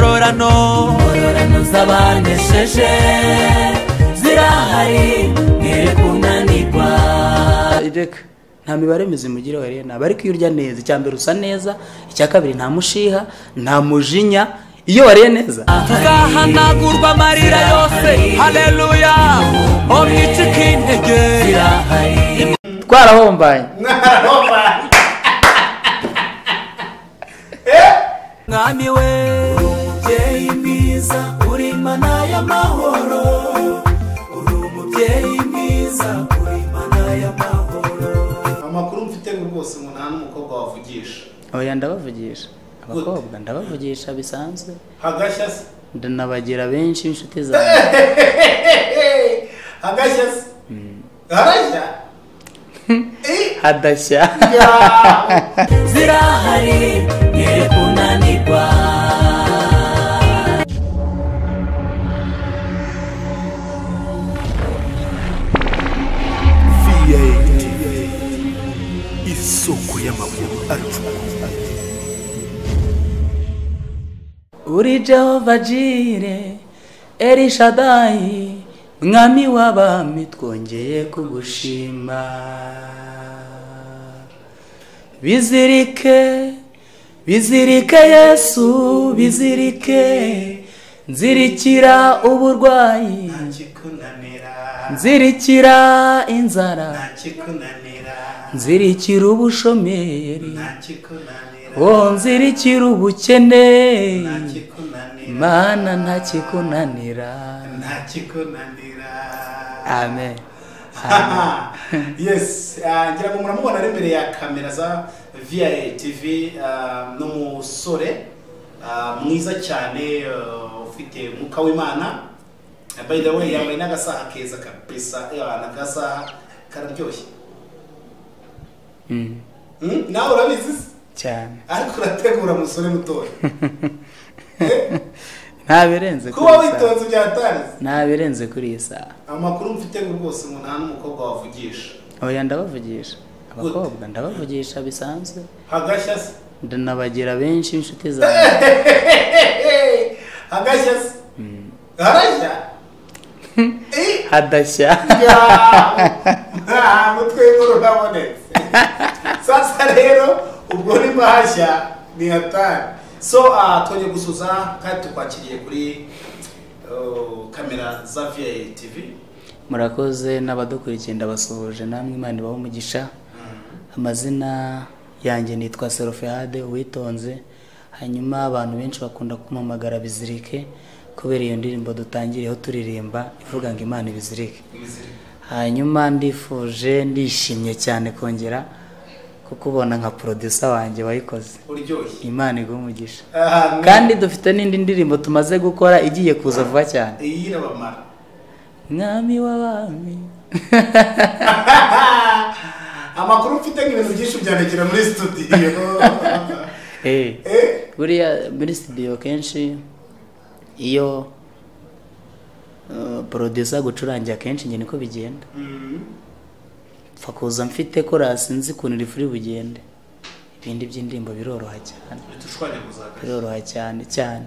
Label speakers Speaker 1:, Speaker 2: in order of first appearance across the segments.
Speaker 1: ingororano z'abanesheje zirahari mwere kunanirwa
Speaker 2: Jack nta mibare mizima ugira warena ariko iyo urya neza icya mbere usa neza icya kabiri nta mushiha nta mujinya iyo wariye neza
Speaker 1: tuzahanagurwa amarira yose haleluya omwica ikintege
Speaker 2: twarahombanye
Speaker 1: mwami we umubyeyi mwiza uri imana y'amahoro uri umubyeyi mwiza uri imana y'amahoro
Speaker 3: amakuru mfite ni rwose umuntu nta n'umukobwa wavugisha
Speaker 2: oya ndabavugisha abakobwa ndabavugisha bisanzwe
Speaker 3: hagashya se
Speaker 2: ndanabagira benshi b'inshuti zanjye
Speaker 3: hagashya se harashya Eh,
Speaker 2: hadashya
Speaker 3: ya.
Speaker 1: zirahari mwere kunanirwa
Speaker 4: VAT isoko y'amakuru acukuye
Speaker 2: uri jehova jire erishadayi mwami w'abami twongeye kugushima bizirike bizirike yesu bizirike nzirikira uburwayi
Speaker 3: ntakikunanira
Speaker 2: nzirikira inzara
Speaker 3: ntakikunanira
Speaker 2: nzirikira ubushomeri
Speaker 3: ntakikunanira
Speaker 2: oh nzirikira ubukene
Speaker 3: ntakikunanira
Speaker 2: mana ntakikunanira
Speaker 3: ntakikunanira
Speaker 2: amen
Speaker 3: Haha. yes ah, ngira ngo muramubona ari imbere ya kamera za viae tv ah, ni umusore ah, mwiza cyane ah, ufite umwuka w'imana Ah, by the way yambaye n'agasaha keza kabisa yeah, n'agasaha kararyoshye
Speaker 2: Mm,
Speaker 3: Hmm? nawe urabizi se
Speaker 2: cyane
Speaker 3: ariko urategura musore mutoya Eh,
Speaker 2: ntabirenze kuri
Speaker 3: kuba
Speaker 2: iyi saha
Speaker 3: witonze byatarize
Speaker 2: ntabirenze kuri iyi saha
Speaker 3: amakuru mfite ngo rwose ngo nta n'umukobwa wavugisha
Speaker 2: oya ndabavugisha abakobwa ndabavugisha bisanzwe
Speaker 3: hagashya se
Speaker 2: ndanabagira benshi b'inshuti zanjye
Speaker 3: hagashya se harashya Eh,
Speaker 2: hadashya
Speaker 3: ya mutwe w'inkuru urabonetse sasa rero ubwo ni mahashya ni hatari so ah, twongeye gusuza kandi tukwakiriye kuri oh, kamera za viae tv
Speaker 2: murakoze n'abadukurikiye ndabasuhuje namwe imana ibahe umugisha amazina yanjye nitwa serofehade uwitonze hanyuma abantu benshi bakunda kumpamagara bizirike kubera iyo ndirimbo dutangiriyeho turirimba ivuga ngo imana ibizirike hanyuma ndifuje ndishimye cyane kongera kukubona nka producer wanjye wayikoze
Speaker 3: uryoshye
Speaker 2: imana iguhe umugisha
Speaker 3: Ah, ni-
Speaker 2: kandi dufite n'indi ndirimbo tumaze gukora igiye kuza vuba cyane
Speaker 3: iyi irabamara
Speaker 2: mwami w'abami
Speaker 3: amakuru mfite nk'ibintu byinshi byanegera muri studio
Speaker 2: Eh,
Speaker 3: Eh,
Speaker 2: buriya muri studio kenshi iyo uh, producer gucurangira kenshi njye niko bigenda
Speaker 3: mm,
Speaker 2: pfa kuza mfite korasi nzi ukuntu rifuri bugende ibindi by'indirimbo biroroha cyane
Speaker 3: bitushwanyaguza hagati.
Speaker 2: biroroha cyane cyane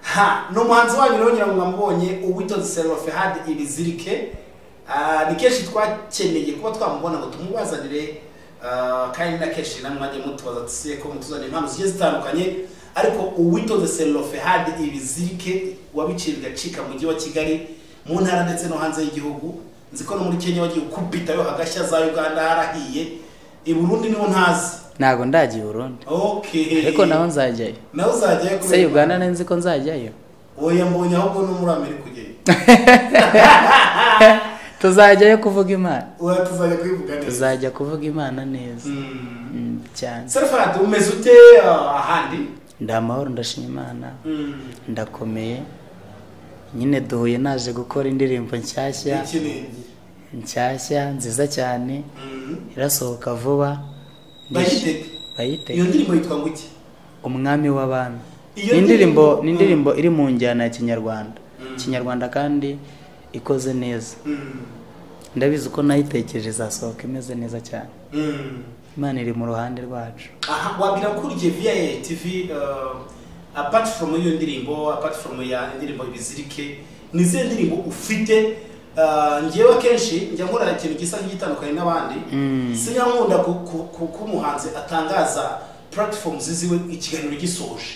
Speaker 3: ha ni umuhanzi wanyu rero ngira ngo mwamubonye uwitonze serofe hadi ibizirike Ah, ni kenshi twakeneye kuba twamubona ngo tumubazanire ah, kandi na kenshi namwe mwajya mutubaza tusiye ko mutuzanira impano zigiye zitandukanye ariko uwitonze serofe hadi ibizirike wabiciye bigacika mu mujyi wa kigali mu ntara ndetse no hanze y'igihugu nzi ko no muri kenya wagiye ukubitayo hagashya za uganda harahiye i burundi niho ntazi
Speaker 2: ntabwo ndagiye burundu
Speaker 3: okay
Speaker 2: ariko naho nzajyayo
Speaker 3: nawe uzajyayo
Speaker 2: se uganda nzi ko nzajyayo
Speaker 3: oya mbonye ahubwo no muri amerika ugeye
Speaker 2: tuzajyayo kuvuga imana
Speaker 3: ubu tuzajya kubivuga neza
Speaker 2: tuzajya kuvuga imana neza Mm, cyane
Speaker 3: serifati umeze ute ah, ahandi
Speaker 2: ndi amahoro ndashima imana ndakomeye nyine duhuye naje gukora indirimbo nshyashya
Speaker 3: iki ni iki
Speaker 2: nshyashya nziza cyane
Speaker 3: Mm.
Speaker 2: irasohoka vuba
Speaker 3: bayiteke
Speaker 2: bayite
Speaker 3: iyo ndirimbo yitwa ngo iki
Speaker 2: umwami w'abami
Speaker 3: Iyo
Speaker 2: ni indirimbo
Speaker 3: ndirimbo-
Speaker 2: ni indirimbo iri mu njyana ya kinyarwanda kinyarwanda kandi ikoze neza
Speaker 3: Mm.
Speaker 2: ndabizi ko nayitekereje izasohoka imeze neza cyane
Speaker 3: Mm.
Speaker 2: imana iri mu ruhande rwacu
Speaker 3: aha wabwira ko uriye viya tv ah, apart from iyo ndirimbo apart from ya indirimbo ibizirike ni izihe ndirimbo ufite Ah, njyewe akenshi njya nkora ikintu gisa nk'igitandukanye n'abandi sinyankunda ku- ku- ku- ko umuhanzi atangaza platform ziziwe ikiganiro gisoje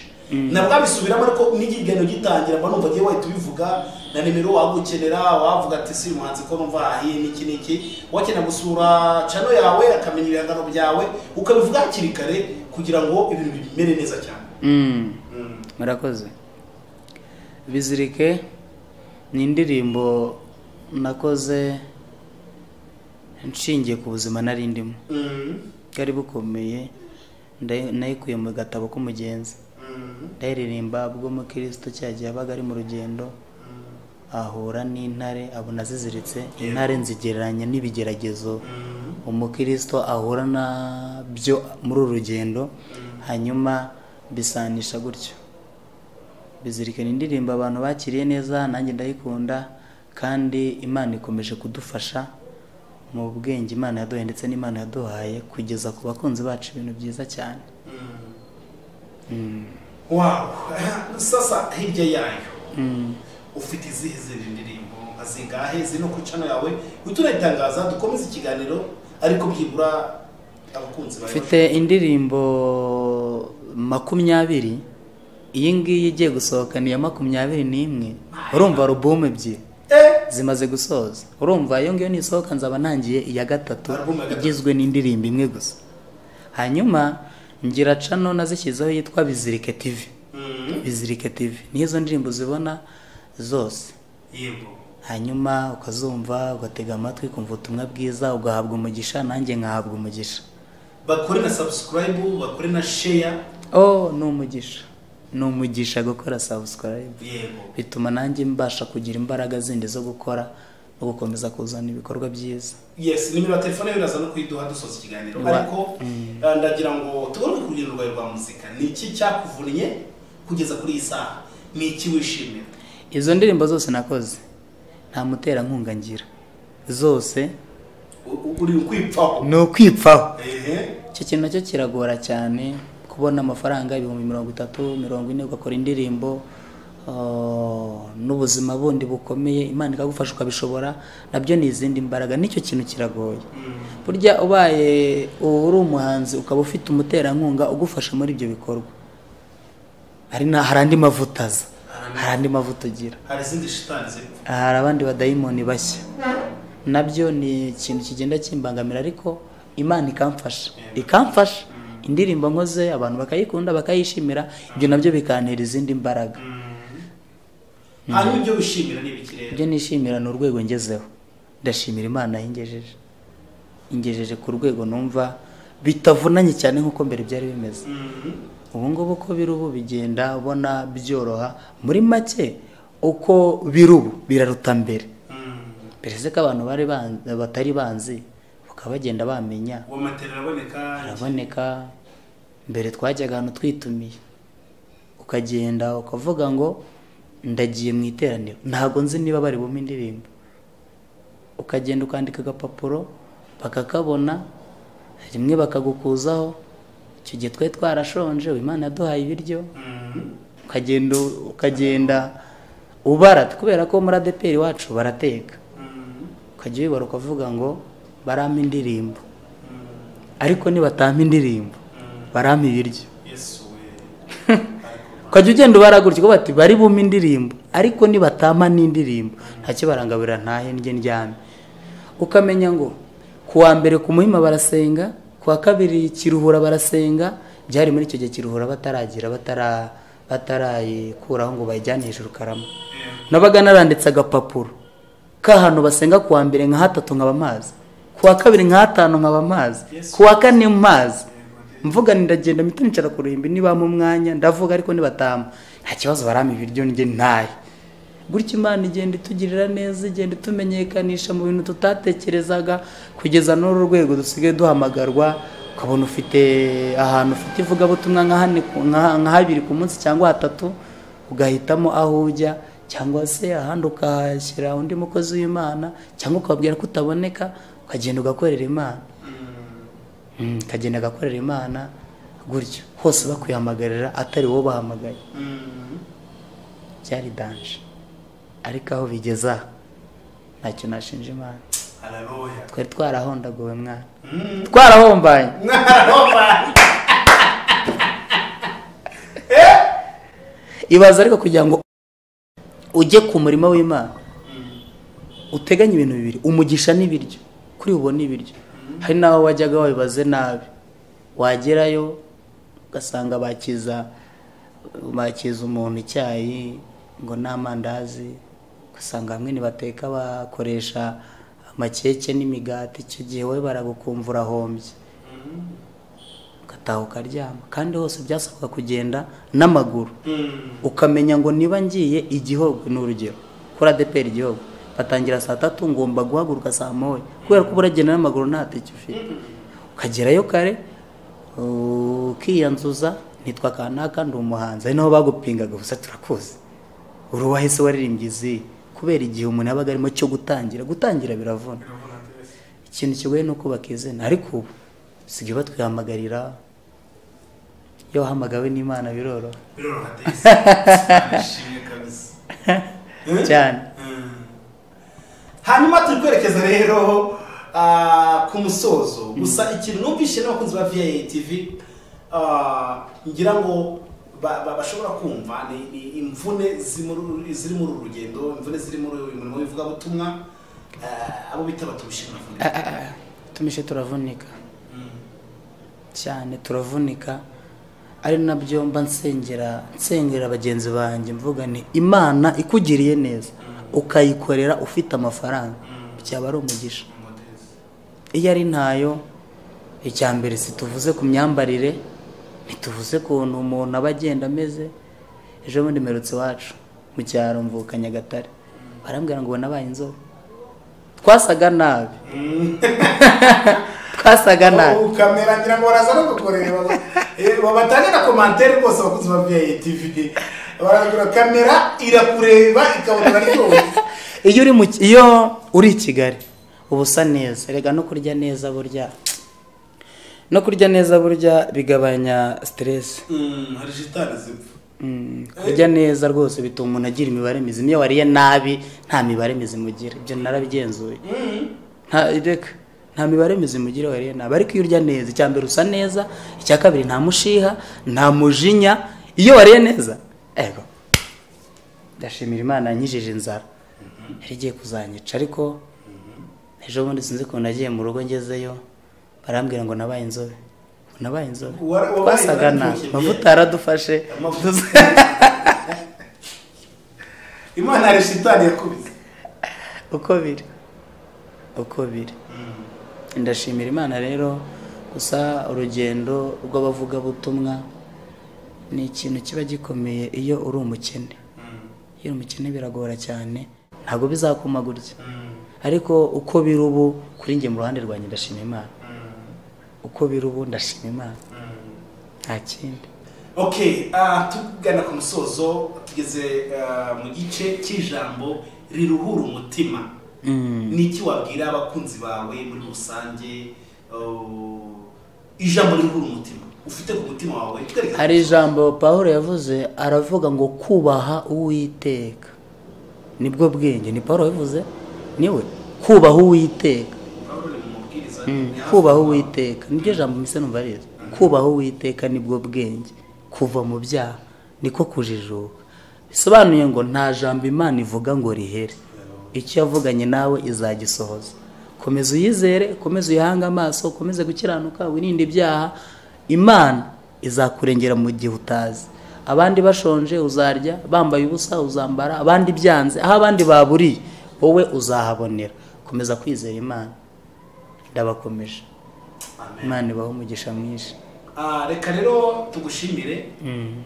Speaker 3: nabwo abisubiramo ariko n'igihe ikiganiro gitangira mba numva agiye wahita ubivuga na nimero wagukenera wavuga ati si uyu muhanzi ko numva ahiye n'iki n'iki wakenera gusura cano yawe akamenya ibihangano byawe ukabivuga hakiri kare kugira ngo ibintu bimere neza cyane
Speaker 2: Mm.
Speaker 3: Mm.
Speaker 2: murakoze bizirike ni indirimbo nakoze nshingiye ku buzima nari ndimo
Speaker 3: Mm.
Speaker 2: bwari bukomeye ndayi- nayikuye mu gatabo k'umugenzi
Speaker 3: Mm.
Speaker 2: ndayiririmba bwo mukristo cya gihe yabaga ari mu rugendo ahura n'intare abona ziziritse intare nzigereranya n'ibigeragezo umukristo ahura na byo muri uru rugendo hanyuma bisanisha gutyo bizirikana indirimbo abantu bakiriye neza nanjye ndayikunda kandi imana ikomeje kudufasha mu bwenge imana yaduhaye ndetse n'imana yaduhaye kugeza ku bakunzi bacu ibintu byiza cyane
Speaker 3: wawu sasa hirya yayo ufite izihe zindi ndirimbo nka zingahe zino ku cano yawe uhita urayitangaza dukomeze ikiganiro ariko byibura abakunzi bawe
Speaker 2: mfite indirimbo makumyabiri iyi ngiyi igiye gusohoka ni iya makumyabiri n'imwe urumva alubumu ebyiri
Speaker 3: Eh,
Speaker 2: zimaze gusoza urumva iyo ngiyo nisohoka nzaba ntangiye iya gatatu
Speaker 3: Album ya gatatu.
Speaker 2: igizwe n'indirimbo imwe gusa hanyuma ngira cano nazishyizeho yitwa bizirike tivi
Speaker 3: mm,
Speaker 2: bizirike tivi niho izo ndirimbo zibona zose
Speaker 3: yego
Speaker 2: hanyuma ukazumva ugatega amatwi ukumva ubutumwa bwiza ugahabwa umugisha nanjye nkahabwa umugisha
Speaker 3: bakore na subscribe bakore na share
Speaker 2: oh ni umugisha ni umugisha gukora subscribe
Speaker 3: yego
Speaker 2: bituma nanjye mbasha kugira imbaraga zindi zo gukora no gukomeza kuzana ibikorwa byiza
Speaker 3: yes nimero ya telefone biraza no kuyiduha dusoza ikiganiro
Speaker 2: Wa-
Speaker 3: ariko eh, ndagira ngo tugaruke ku rugendo rwawe rwa muzika ni iki cyakuvunye kugeza kuri iyi saha ni iki wishimira
Speaker 2: izo ndirimbo zose nakoze nta muterankunga ngira zose
Speaker 3: U- u- uri kwipfaho
Speaker 2: ni ukwipfaho
Speaker 3: ehe
Speaker 2: icyo kintu nacyo kiragora cyane kubona amafaranga ibihumbi mirongo itatu mirongo ine ugakora indirimbo ah, n'ubuzima bundi bukomeye imana ikagufasha ukabishobora nabyo ni izindi mbaraga nicyo kintu kiragoye burya ubaye uba uri umuhanzi ukaba ufite umuterankunga ugufasha muri ibyo bikorwa hari na- hari andi mavuta aza hari andi mavuta ugira
Speaker 3: hari izindi shitani ziri kuvuga
Speaker 2: hari abandi badayimoni bashya nabyo ni ikintu kigenda kimbangamira ariko imana ikamfasha ikamfasha indirimbo nkoze abantu bakayikunda bakayishimira ibyo nabyo bikantera izindi mbaraga
Speaker 3: hanyuma ibyo wishimira ni ibikirere
Speaker 2: ibyo nishimira ni urwego ngezeho ndashimira imana yingejeje ingejeje ku rwego numva bitavunanye cyane nk'uko mbere byari bimeze ubu ngubu uko biri ubu bigenda ubona byoroha muri make uko biri ubu biraruta mbere perezida ko abantu bari ban- batari banzi bakaba bagenda bamenya
Speaker 3: uwo matera araboneka
Speaker 2: araboneka mbere twajyaga ahantu twitumiye ukagenda ukavuga ngo ndagiye mu iteraniro ntabwo nzi niba bari bumpe indirimbo ukagenda ukandika agapapuro bakakabona rimwe bakagukuzaho icyo gihe twari twarashonje ubu imana yaduhaye ibiryo ukagenda ukagenda ubara kubera ko muri adeperi wacu barateka ukajya ubibara ukavuga ngo barampa indirimbo ariko nibatampa indirimbo barampa ibiryo
Speaker 3: yesu we
Speaker 2: ukajya ugenda ubara gutyo ukavuga bati bari bume indirimbo ariko nibatampa n'indirimbo ntacyo barangaburira ntahe njye ndyame ukamenya ngo ku wa mbere ku muhima barasenga ku wa kabiri kiruhura barasenga byari muri icyo gihe kiruhura bataragira batara batarayikuraho ngo bayijyane hejuru karama nabaga naranditse agapapuro k'ahantu basenga ku wa mbere nka hatatu nkaba mazi ku wa kabiri nka hatanu nkaba mazi
Speaker 3: Yes.
Speaker 2: ku wa kane mazi mvuga nti ndagenda mpita nicara ku ruhimbi nibampa umwanya ndavuga ariko nibatama nta kibazo barama ibiryo njye ntahe gutyo imana igenda itugirira neza igenda itumenyekanisha mu bintu tutatekerezaga kugeza n'uru rwego dusigaye duhamagarwa ukabona ufite ahantu ufite ivugabutumwa nka hane ku- nka- nka habiri ku munsi cyangwa hatatu ugahitamo aho ujya cyangwa se ahandi ukahashyira undi mukozi w'imana cyangwa ukababwira ko utaboneka ukagenda ugakorera imana Mm, akagenda agakorera imana gutyo hose bakwihamagarira atari wowe bahamagaye byari danje ariko aho bigeza ntacyo nashinja imana
Speaker 3: hararuya
Speaker 2: twari twarahondaguwe mwana twarahombanye ibaza ariko kugira ngo ujye ku murima w'imana uteganye ibintu bibiri umugisha n'ibiryo kuri ubu ni ibiryo hari n'aho wajyaga wabibaze nabi wagerayo ugasanga bakiza bakiza umuntu icyayi ngo ni amandazi ugasanga hamwe ntibateka bakoresha amakeke n'imigati icyo gihe wowe baragukumva urahombye ugataha ukaryama kandi hose byasabaga kugenda n'amaguru ukamenya ngo niba ngiye igihugu ni urugero kuri adeperi igihugu batangira saa tatu ngomba guhaguruka saa moya kubera ko uragenda n'amaguru nta tike ufite ukagerayo kare ukiyanzuza nitwa kanaka ndi umuhanzi ari naho bagupingaga gusa turakuzi uri uwahise waririmbye izi kubera igihe umuntu yabaga arimo cyo gutangira gutangira biravuna ikintu kigoye ni ukubaka izina ariko ubu basigaye batwihamagarira iyo wahamagawe n'imana biroroha
Speaker 3: biroroha ndabishimye kabisa
Speaker 2: cyane
Speaker 3: hanyuma turi kwerekeza rero ah, ku musozo gusa ikintu numvise n'abakunzi ba viyayi tivi ngira ngo ba- ba- bashobora kumva ni ni imvune ziri muri uru- ziri muri uru rugendo imvune ziri muri uyu murimo w'ivugabutumwa ah, abo bita batubishimira
Speaker 2: tumishe turavunika cyane turavunika ari nabyo mba nsengera nsengera bagenzi banjye mvuga ni imana ikugiriye neza ukayikorera ufite amafaranga byaba ari umugisha iyo ari ntayo icya mbere situvuze ku myambarire ntituvuze kuntu umuntu aba agenda ameze ejo bundi mperutse iwacu mu cyaro mvuka nyagatare barambwira ngo ubona abaye inzobe twasaga nabi twasaga nabi
Speaker 3: ukamera ngira ngo baraza no kukureba babatangira komantere rwose abakunzi ba viyayi tivi baragura kamera irakureba ikabona rwose
Speaker 2: iyo uri mu iyo uri i kigali uba usa neza erega no kurya neza burya no kurya neza burya bigabanya siteresi
Speaker 3: hari jitani zipfa
Speaker 2: Mm, kurya neza rwose bituma umuntu agira imibare mizima iyo wariye nabi nta mibare mizima ugira ibyo narabigenzuye nta reka nta mibare mizima ugira iyo wariye nabi ariko iyo urya neza icya mbere usa neza icya kabiri nta mushiha nta mujinya iyo wariye neza ego ndashimira imana yankijije inzara yari igiye kuzanyica ariko ejo bundi sinzi ukuntu nagiye mu rugo ngezeyo barambwira ngo nabaye inzobe Ngo nabaye inzobe
Speaker 3: Wa- wabaye
Speaker 2: twasaga
Speaker 3: inzobe
Speaker 2: nabi
Speaker 3: ntuzongeye.
Speaker 2: amavuta yaradufashe
Speaker 3: Amavuta. imana hari shitani yakubise
Speaker 2: uko biri uko biri ndashimira imana rero gusa urugendo rw'abavugabutumwa ni ikintu kiba gikomeye iyo uri umukene iyo uri umukene biragora cyane ntabwo bizakuma gutya ariko uko biri ubu kuri njye mu ruhande rwanjye ndashima imana uko biri ubu ndashima imana nta kindi
Speaker 3: okay ah, tugana ku musozo tugeze ah, mu gice cy'ijambo riruhura umutima ni iki wabwira abakunzi bawe muri rusange oh, ijambo riruhura umutima ufite ku mutima wawe twereke
Speaker 2: hari ijambo paul yavuze aravuga ngo kubaha uwiteka nibwo bwenge ni paul yabivuze niwe kubaha uwiteka
Speaker 3: Pawulo ni umubwiriza ni hafi
Speaker 2: kubaha
Speaker 3: aho.
Speaker 2: uwiteka niryo jambo mbese numva riza kubaha uwiteka nibwo bwenge kuva mu byaha niko kujijuka bisobanuye ngo nta jambo imana ivuga ngo rihere icyo yavuganye nawe izagisohoza komeza uyizere komeza uyihange amaso ukomeze gukiranuka wirinde ibyaha imana izakurengera mu gihe utazi abandi bashonje uzarya bambaye ubusa uzambara abandi byanze aho abandi baburiye wowe uzahabonera komeza kwizera imana ndabakomeje
Speaker 3: Amen.
Speaker 2: imana ibaho umugisha mwinshi
Speaker 3: Ah, reka rero tugushimire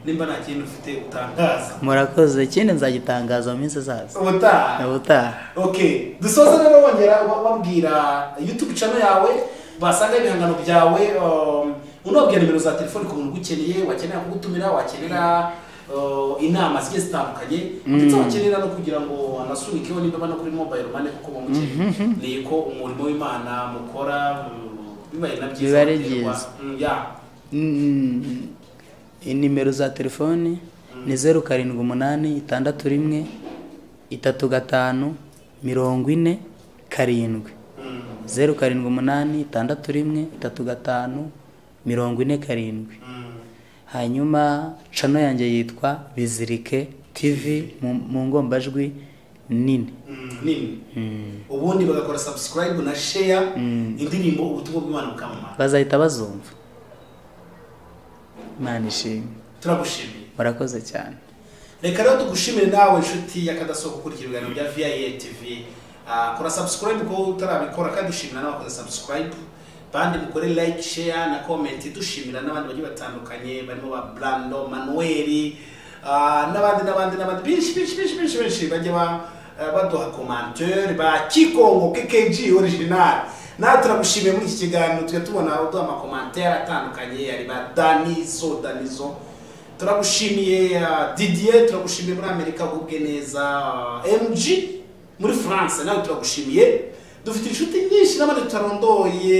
Speaker 3: nimba nta kintu ufite utangaza
Speaker 2: murakoze ikindi nzagitangaza mu minsi izaza
Speaker 3: ubutaha
Speaker 2: ubutaha
Speaker 3: okay dusoza rero wongera wa- wabwira youtube channel yawe basanga ibihangano byawe um, unabwira nimero za telefoni ku muntu ugukeneye wakenera kugutumira wakenera uh, inama zigiye zitandukanye ndetse wakenera no kugira ngo anasunikeho nimba no kuri mobile money kuko bamukeneye ni ko umurimo w'imana mukora um, bibaye na byiza
Speaker 2: Biba ari
Speaker 3: baterwa.
Speaker 2: byiza.
Speaker 3: Mm, yeah.
Speaker 2: Mm, inimero za telefoni ni zeru karindwi umunani itandatu rimwe itatu gatanu mirongo ine karindwi zeru karindwi umunani itandatu rimwe itatu gatanu mirongo ine karindwi hanyuma cano yanjye yitwa bizirike tv mu- mu ngombajwi nini
Speaker 3: nini ubundi bagakora subscribe na share indirimbo ubutumwa bw'imana bukamamara
Speaker 2: bazahita bazumva imana ishimwe
Speaker 3: turagushimiye
Speaker 2: murakoze cyane
Speaker 3: reka rero tugushimire nawe inshuti y'akadasohoka ukurikira ibiganiro bya viya tv Ah, kora subscribe ko utarabikora kandi dushimira n'abakoze subscribe bandi mukore like share na comment dushimira n'abandi bagiye batandukanye barimo ba brando manuel ah, n'abandi n'abandi n'abandi benshi benshi benshi benshi benshi bajya ba- eh, baduha commentaire ba kikongo kkg original nawe turagushimiye muri iki kiganiro tujya tubona uduha amakomantere atandukanye ari ba danizo danizo turagushimiye uh, didier turagushimiye muri amerika ubwe neza uh, mg muri france nawe turagushimiye dufite inshuti nyinshi n'abandi tutarondoye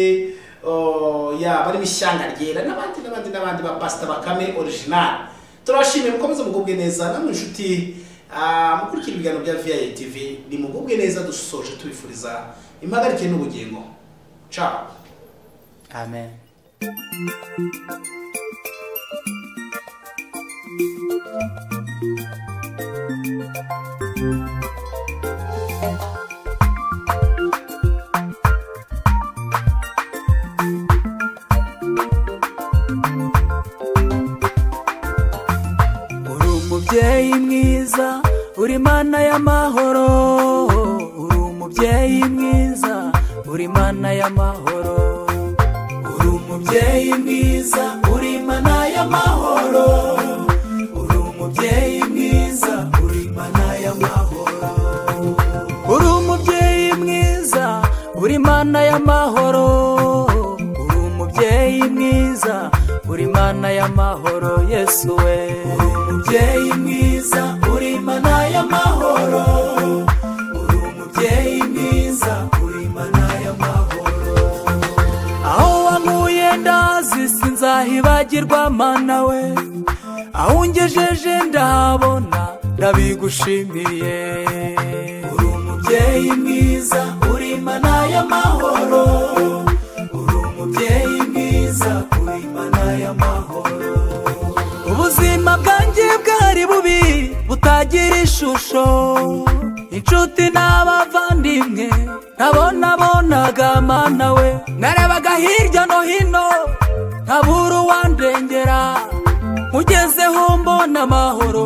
Speaker 3: uh, yaba arimo ishyanga ryera n'abandi n'abandi n'abandi ba pasita bakame original turabashimiye mukomeze mugubwe neza namwe inshuti uh, mukurikira ibiganiro bya viya tv ni mugubwe neza dusoje tubifuriza impagarike n'ubugingo ciao
Speaker 2: amen
Speaker 1: uri umubyeyi mwiza uri mana y'amahoro uri umubyeyi mwiza uri mana y'amahoro uri umubyeyi mwiza uri mana y'amahoro uri umubyeyi mwiza uri mana y'amahoro uri umubyeyi mwiza uri mana y'amahoro uri umubyeyi mwiza uri mana y'amahoro yesu we uri umubyeyi mwiza uri mana y'amahoro uri umubyeyi mwiza uri mana y'amahoro aho wankuye ndazi sinzahibagirwa mana we aho ungejeje ndabona ndabigushimiye uri umubyeyi mwiza uri mana y'amahoro uri umubyeyi mwiza uri mana y'amahoro ubuzima bwanjye bwari bubi butagira ishusho inshuti n'abavandimwe nabonabonaga mana we narebaga hirya no hino ntabura uwandengera mugezeho mbona amahoro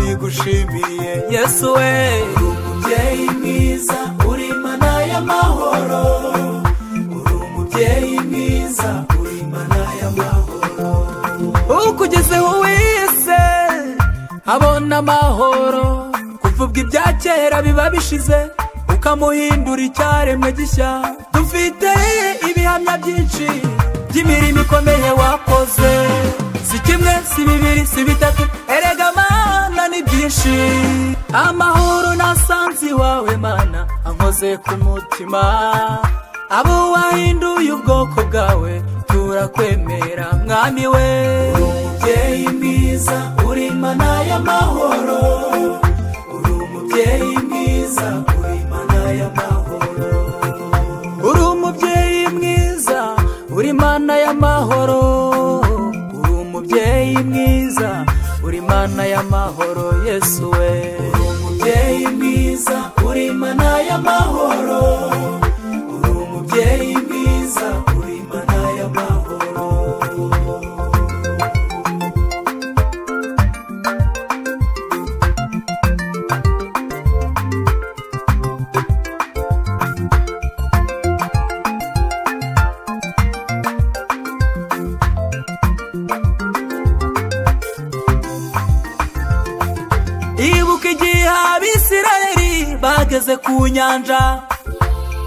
Speaker 1: ndabigushimiye yesu we uri umubyeyi mwiza uri mana y'amahoro uri umubyeyi mwiza uri mana y'amahoro ukugezeho wese abona amahoro kuvuga ibya kera biba bishize ukamuhindura icyaremwe gishya dufite ibihamya byinshi by'imirimo ikomeye wakoze si kimwe si bibiri si bitatu erega mana ni byinshi amahoro nasanze iwawe mana ankoze ku mutima abo wahinduye ubwoko bwawe turakwemera mwami we uri umubyeyi mwiza uri mana y'amahoro uri umubyeyi mwiza uri mana y'amahoro uri umubyeyi mwiza uri mana y'amahoro uri umubyeyi mwiza uri mana y'amahoro yesu we uri umubyeyi mwiza uri mana y'amahoro uri umubyeyi mwiza uri mana y'amahoro ibuka igihe abisirayeli bageze ku nyanja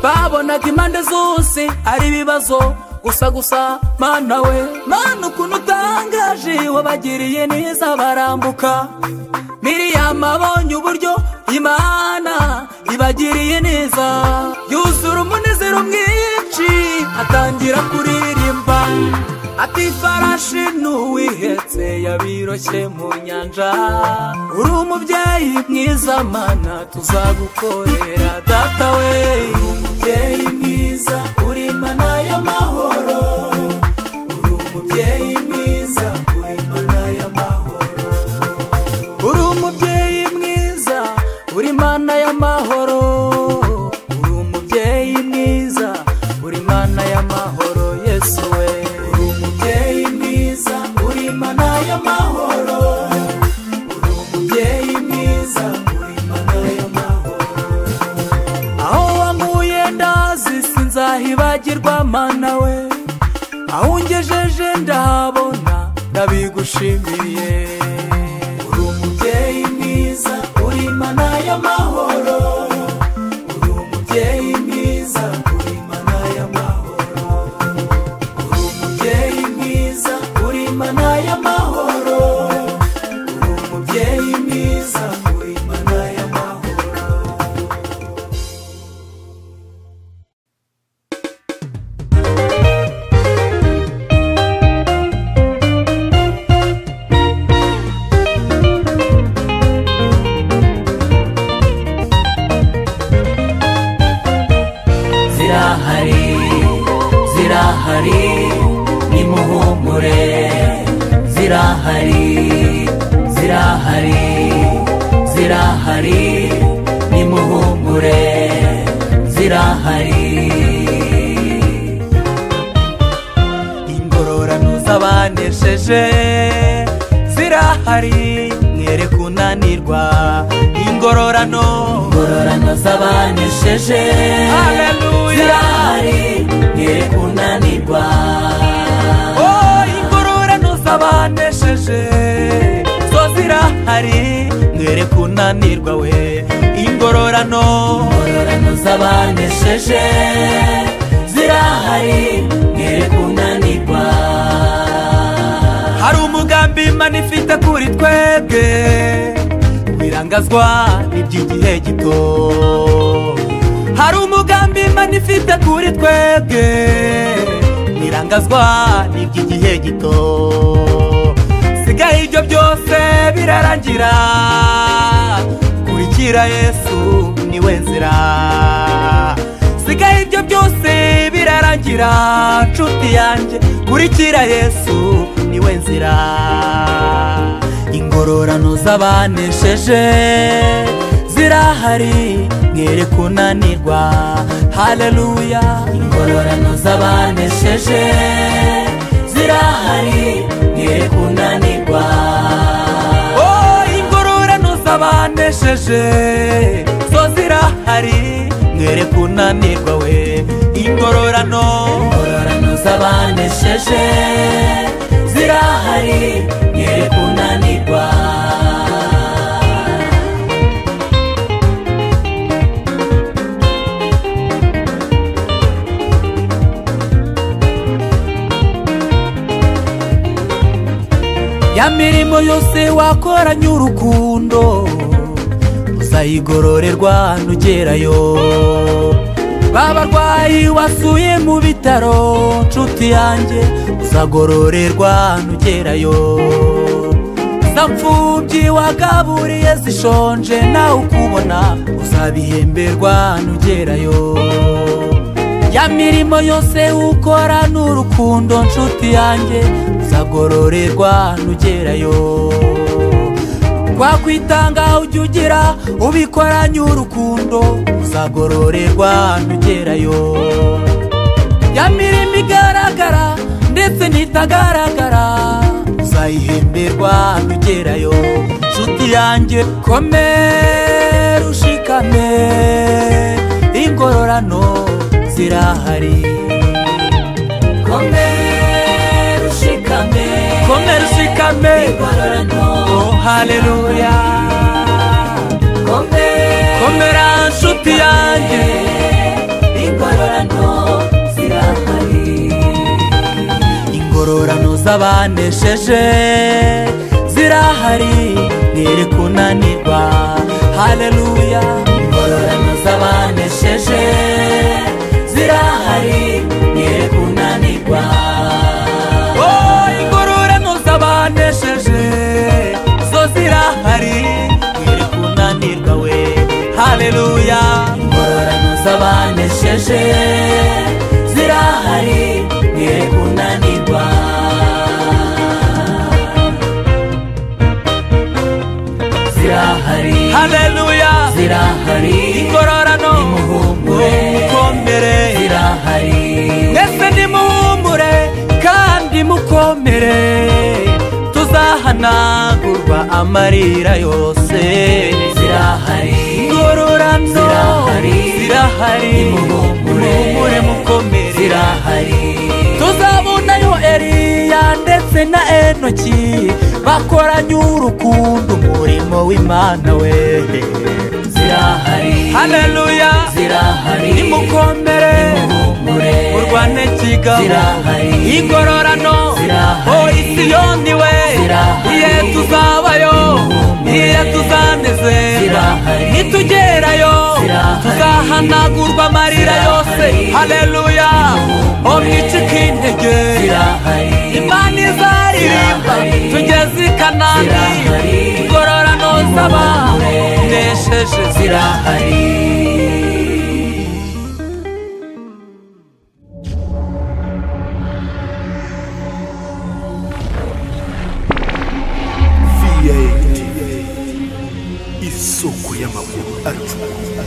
Speaker 1: babonaga impande zose ari ibibazo gusa gusa mana we mana ukuntu utangaje wabagiriye neza barambuka miriyama abonye uburyo imana ibagiriye neza yuzura umunezero mwinshi atangira kuririmba ati ifarashi n'uwihetse yabiroshye mu nyanja uri umubyeyi mwiza mana tuzagukorera data we umubyeyi mwiza uri mana y'amahoro uri umubyeyi mwiza uri mana y'amahoro uri umubyeyi mwiza uri mana y'amahoro uri umubyeyi mwiza uri mana y'amahoro yesu we uri umubyeyi mwiza uri mana y'amahoro uri umubyeyi mwiza uri mana y'amahoro aho wankuye ndazi sinzahibagirwa mana we aho ungejeje ndahabona ndabigushimiye uri umubyeyi mwiza uri mana y'amahoro uri umubyeyi mwiza uri mana y'amahoro uri umubyeyi mwiza uri mana y'amahoro uri umubyeyi mwiza uri mana y'amahoro zirahari zirahari nimuhumure zirahari zirahari zirahari nimuhumure zirahari ingororano z'abanesheje zirahari mwere kunanirwa ingororano ingororano z'abanesheje zirahari mwere kunanirwa oh, ingororano z'abanesheje zo zirahari mwere kunanirwa we ingororano ingororano z'abanesheje zirahari mwere kunanirwa hari umugambi imana ifite kuri twebwe wirangazwa n'iby'igihe gito hari umugambi imana ifite kuri twebwe wirangazwa n'iby'igihe gito sigaye ibyo byose birarangira kurikira yesu niwe nzira sigaye ibyo byose birarangira nshuti yanjye kurikira yesu niwe nzira ingororano z'abanesheje zirahari mwere kunanirwa haleluya ingororano z'abanesheje zirahari mwere kunanirwa oh, ingororano z'abanesheje zo zirahari mwere kunanirwa we ingororano ingororano z'abanesheje zirahari mwere kunanirwa ya mirimo yose wakoranye urukundo uzayigororerwa nugerayo babarwayi wasuye mu bitaro nshuti yanjye uzagororerwa nugerayo za mfubyi wagaburiye zishonje nawe ukubona uzabihemberwa nugerayo ya mirimo yose ukora n'urukundo nshuti yanjye uzagororerwa nugerayo kwakwitanga ujya ugira ubikoranye urukundo uzagororerwa nugerayo ya mirimo igaragara ndetse n'itagaragara uzayihemberwa nugerayo nshuti yanjye komera ushikame ingororano zirahari komera ushikame komera ushikame oh haleluya komera nshuti yanjye ingororano zirahari ingororano z'abanesheje zirahari mwere kunanirwa haleluya ingororano z'abanesheje zirahari mwere kunanirwa
Speaker 2: ziraje zirahari mwe kunanirwa zirahari
Speaker 1: haleluya
Speaker 2: zirahari
Speaker 1: igororano
Speaker 2: nimuhumure
Speaker 1: mukomere
Speaker 2: zirahari
Speaker 1: mwese nimuhumure kandi mukomere tuzahanagurwa amarira yose
Speaker 2: zirahari
Speaker 1: igororano
Speaker 2: Zirahari.
Speaker 1: zirahari
Speaker 2: Nimuhumure.
Speaker 1: muhumure mukomere
Speaker 2: zirahari
Speaker 1: tuzabonayo eliya ndetse na enoki bakoranye urukundo umurimo w'imana we
Speaker 2: zirahari
Speaker 1: haleluya
Speaker 2: zirahari
Speaker 1: nimukomere
Speaker 2: nimuhumure
Speaker 1: urwane kigabo
Speaker 2: Zirahari.
Speaker 1: igororano
Speaker 2: Zirahari.
Speaker 1: oh isiyoni we
Speaker 2: Zirahari.
Speaker 1: iye tuzabayo
Speaker 2: Nimuhumure.
Speaker 1: iye tuzanezera
Speaker 2: Zirahari.
Speaker 1: nitugerayo
Speaker 2: Zirahari.
Speaker 1: tuzahanagurwa amarira yose
Speaker 2: Zirahari.
Speaker 1: haleluya oh mwicike intege
Speaker 2: zirahari
Speaker 1: imana izaririmba
Speaker 2: Zirahari.
Speaker 1: tugeze i kanani
Speaker 2: Zirahari.
Speaker 1: igororano nsaba
Speaker 2: Nimuhumure.
Speaker 1: ndesheje
Speaker 2: zirahari
Speaker 5: VAT isoko y'amakuru acuruza